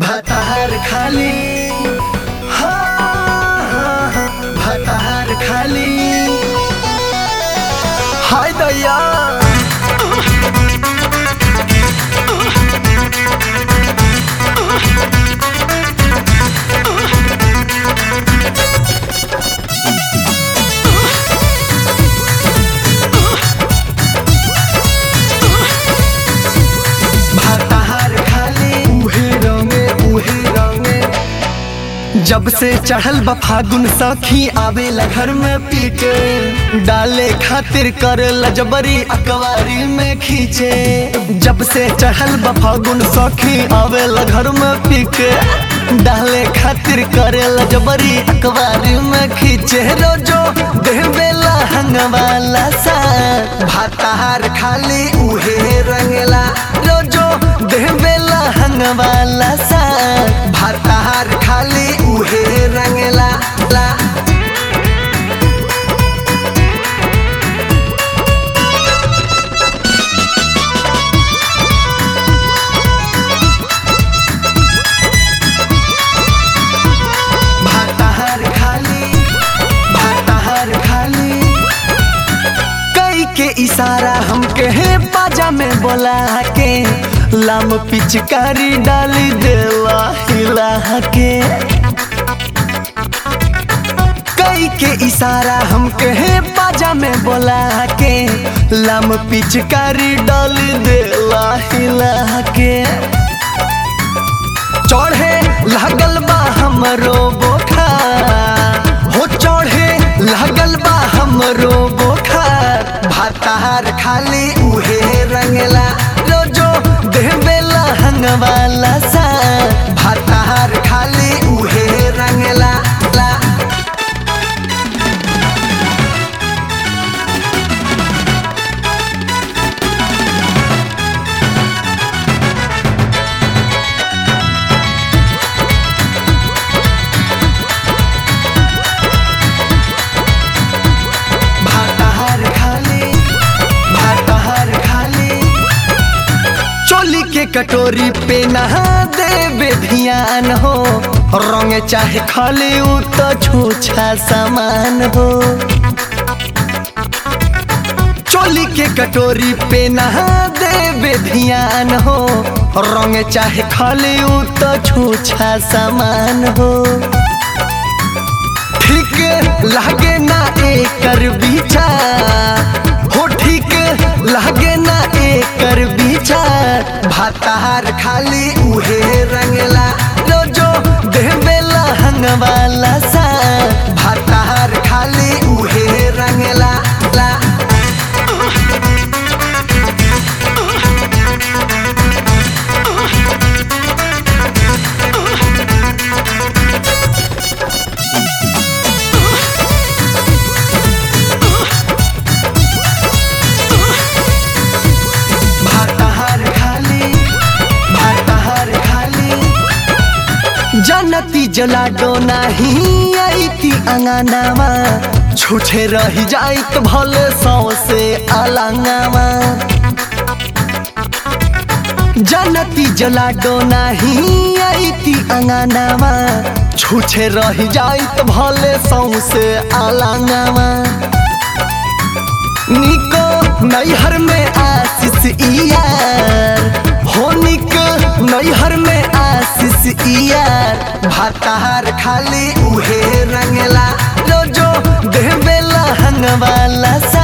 भतार खाली हाँ, हाँ, हाँ, भतार खाली हाय दैया भतार खाली उहे रंगे उहे रंगे जब से चढ़ल बा फागुन सखी आवेला घर में पीटे डाले खातिर कर लजबरी अकवारी में खींचे जब से चढ़ल बा फागुन सखी आवेला घर में पीके डाले खातिर करे लजबरी अकवारी में खींचे रोजो देवेला हंगवाला सा भातार खाली उहे रंगेला रोजो देवेला हंगवाला सा भातार खाली उहे रंगेला ला भातार खाली भातार खाली कई के इशारा हमके है बाजा में बोला के लाम पिचकारी डाली देला हिला के कई के इशारा हमके है बाजा में बोला के लाम पिचकारी डाली देला हिला के चढ़े लागल बा हमरो बोखा हो चढ़े लागल बा हमरो बोखा भातार खाली उहे रंगला रोजो देवेला हंगवाला सा भातार खाली उहे रंगला ला भातार खाली भातार खाली चोली के कटोरी पे नहा देवे ध्यान हो रंग चाहे खाली उ तो छूछा सामान हो चोली के कटोरी पे नहा देवे ध्यान हो रंग चाहे खाली उ तो छूछा सामान हो ठीक लागे ना एकर विचार हो ठीक लागे ना एकर विचार भातार खाली उहे रंगला रोजो देवेला हंगवाला सा भातार खाली उहे रंगला ला भातार खाली भातार खाली जनती जला डो नाही आईती अंगनामा छूछे रही जाइत भले सौ से अलंगामा जनती जला डो नाही आईती अंगनामा छूछे रही जाइत भले सौ से अलंगामा निको नैहर में आशीष यार हो निको नैहर में आशीष यार भातार खाली उहे रंगला रोजो देवेला हंगवाला सा